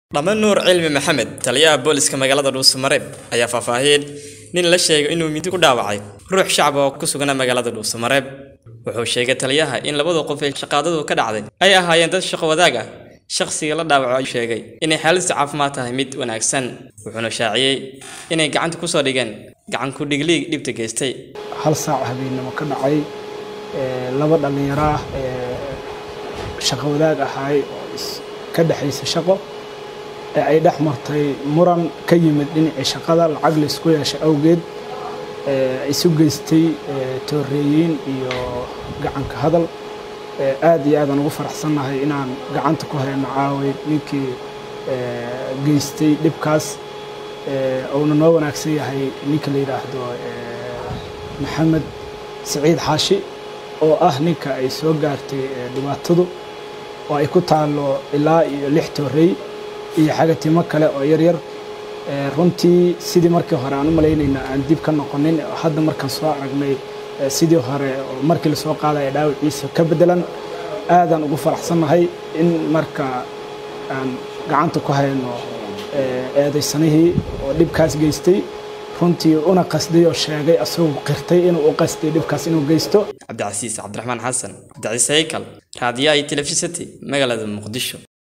Dhame Nuur Cilmi Maxamed, taliyaha booliska magaalada Dhuusamareeb, ayaa faahfaahiyay nin la sheegay inuu mindi ku dhaawacay ruux shacab ah oo ku sugan magaalada Dhuusamareeb. Wuxuu sheegay taliyaha in labada qof ee shaqaadadu ka dhacday ay ahaayeen dad shaqo wadaag ah. Shaqsiga la dhaawacay sheegay inay xaaladdiisa caafimaad tahay mid wanaagsan, wuxuuna shaaciyay inay gacanta ku soo dhigeen gacan ku dhigli dhibta geystay. hal saac habeenimo ka dhacay ee, laba dhallinyaro ah ee shaqo wadaag ahaay oo is- ka dhexaysa shaqo ee ay dhex martay muran ka yimid dhinacii shaqada lacag laysku yeeshay awgeed ee, isu geystay ee, tooreeyin iyo gacanka hadal ee, aad iyo aadaan ugu faraxsannahay inaan gacanta ku hayno caaway ninkii ee, geystay dhibkaas ee, uuna noo wanaagsan yahay ninka la yidhaahdo ee, maxamed siciid xaashi oo ah ninka ay soo gaartay ee, dhibaatadu oo ay ku taallo ilaa iyo lix toorey iyo xagatimo kale oo yaryar Ee, runtii sidii markii hore aan u malaynayna aan dib ka noqonin oo hadda markaan soo aragnay ee, sidii hore oo markii lasoo qaadaya dhaawiciisa ka bedelan aadaan ugu faraxsannahay in marka aan gacanta ku hayno ee, eedaysanihii oo dhibkaas geystay runtii una qasday oo sheegay asagoo qirtay inuu u qasday dhibkaas inuu geysto Cabdicasiis Cabdiraxmaan Xasan, Cabdicasiis Haykal, raadiyaha iyo telefishinka magaalada Muqdisho.